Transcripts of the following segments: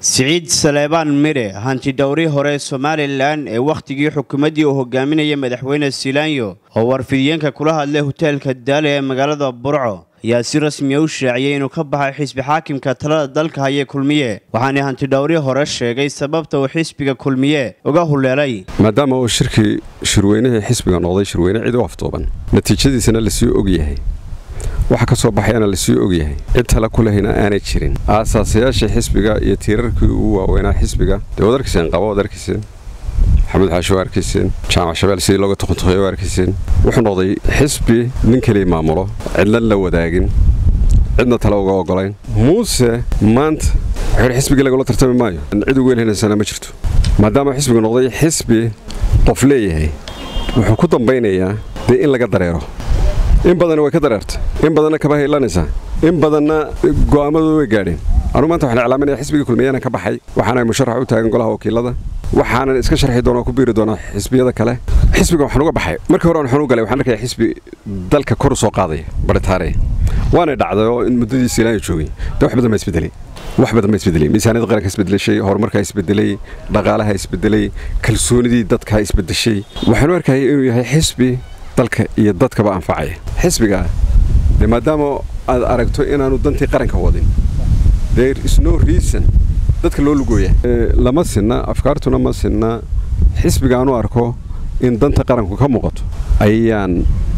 siciid saleebaan midhe hantidhowri hore somalilan ee wakhtigii xukuumaddii uu hogaaminaya madaxweyne silaanyo oo warfidiyeenka kula hadlay hoteelka daale ee magaalada burco ayaa si rasmiya u shaaciyey inuu ka baxay xisbi xaakimka talada dalka haya kulmiye waxaana hantidhowri hore sheegay sababta uu xisbiga kulmiye uga huleelay maadaama uu shirkii shirweynihii xisbiga noqday shirweyne cid u afduuban natiijadiisana lasii ogyahay waxa ka soo baxayana lasii ogyahay cid tale ku lehayna aanay jirin aasaasayaashii xisbiga iyo tiirarkii ugu waaweynaa xisbiga dee waad arkayseen qaba waad arkayseen maxamuud xaashi waa arkayseen jaamac shabeel sidii looga tuquntuqeey waa arkayseen wuxuu noqday xisbi nin keliya maamulo cidna la wadaagin cidna tale uga ogolayn muuse maanta wuxuu xisbigii lagula tartami maayo cid ugu elhinaysana ma jirto maadaama xisbigu noqday xisbi qof leeyahay wuxuu ku dambaynayaa dee in laga dareero in badanna way ka dareertay in badanna kaba haylanaysaa in badanna go'aamadooda way gaadheen anugu maanta waxaan iclaaminaya xisbigii kulmiyana ka baxay waxaana musharax u taagan golaha wakiilada waxaanan iska sharxi doonaa ku biiri doonaa xisbiyada kale xisbiga waxaan uga baxay markii hore waxaan u galay waxaan arkaya xisbi dalka kor u soo qaadaya baritaare waana dhacday oo in muddadii siilaanya joogay dee wax badan baa isbedelay wax badan baa isbedelay miisaaniyadda qaranka isbedelashay horumarkaa isbedelay dhaqaalaha isbedelay kalsoonidii dadkaa isbedeshay waxaan u arkayay inuu yahay xisbi dalka iyo dadkaba anfacaya xisbiga dee maadaama aad aragto inaanu dantii qaranka wadin there is no reason dadka loo lugooya lama sinna afkaartuna ma sinna xisbigaanu arko in danta qaranku ka muuqato ayaan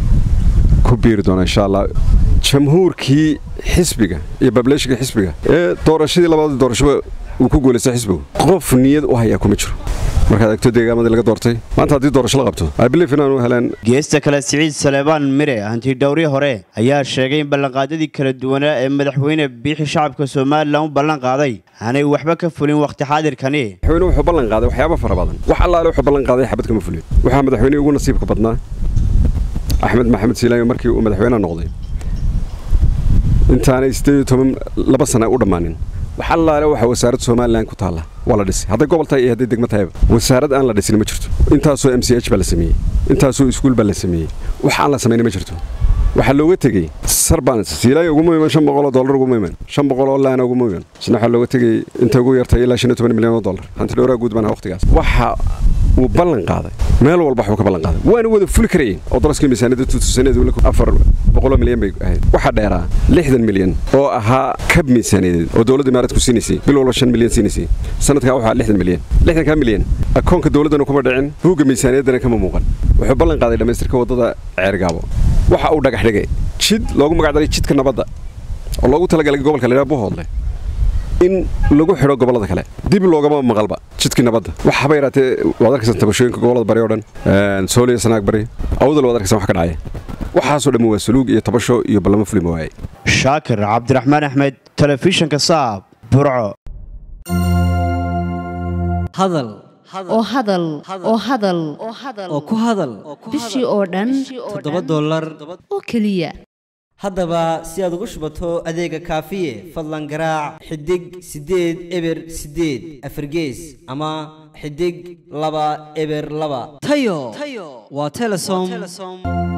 ku biiri doonaa insha allah jamhuurkii xisbiga iyo bableeshiga xisbiga ee doorashadii labaad doorashaba uu ku guulaystay xisbigu qof niyad u hayaa kuma jiro markaad egto deegaamadii laga doortay maanta haddii doorasho la qabto iblief inaanu heleen geesta kale siciid saleebaan midhe hantidhowri hore ayaa sheegay in ballanqaadyadii kala duwanaa ee madaxweyne biixi shacabka somalilan u ballan qaaday aanay waxba ka fulin wakhti xaadirkani madaxweyne wuxuu ballan qaaday waxyaaba fara badan wax allaale wuxuu ballan qaaday xabad kama fulin waxaa madaxweynihii ugu nasiibka badnaa axmed maxamed siilaanyo markii uu madaxweyne noqday intaanay siddeed iyo toban laba sana u dhammaanin wax allaale waxa wasaaradda somalilan ku taalla waa la dhisay hadday gobol tahay iyo hadday degmo tahayba wasaarad aan la dhisin ma jirto intaasoo m c h baa la sameeyey intaasoo iskuul baa la sameeyey wax aan la samayna ma jirto waxaa looga tegey sarbaan siilaaya uguma iman shan boqoloo dollar uguma iman shan boqoloo laana uguma iman isna waxaa looga tegey inta ugu yartay ilaa shan iyo toban milyan oo dollar hanti dhowraa guud baan waqtigaas waxa uu ballan qaaday meel walba waxuu ka ballan qaaday waana wada fuli karayeen oo daraskii miisaaniyadda tuutusaneedu afar boqoloo milyan bay ahayd waxaa dheeraa lixdan milyan oo ahaa kab miisaaniyadeed oo dowladda imaarad ku siinaysay bil walba shan milyan siinaysay sanadkaa waxaa lixdan milyan lixdankaa milyan akoonka dowladdana kuma dhicin buugga miisaaniyaddana kama muuqan wuxuu ballan qaaday dhammaystirka waddada ceergaabo waxa uu dhagax dhigay jid loogu magacdaray jidka nabadda oo loogu talagalay gobolka laydhaha buhoodle in lagu xidho gobollada kale dib loogama maqalba jidkii nabadda waxaba yaraatee waad arkaysan tabashooyinka gobollada bari oo dhan sooliya sanaag bari awdal waad arkaysan wax ka dhacaya waxaasoo dhammi waa saluug iyo tabasho iyo ballamo fulima waaye shaakir cabdiraxmaan axmed telefishinka saab burco hadal oo hadal oo hadal oo ku hadal bishii oo dhan toddoba dollar oo keliya haddaba si aad ugu shubato adeega kaafiye fadlan garaac xidig siddeed eber siddeed afargees ama xidig laba eber laba tayo waa telesom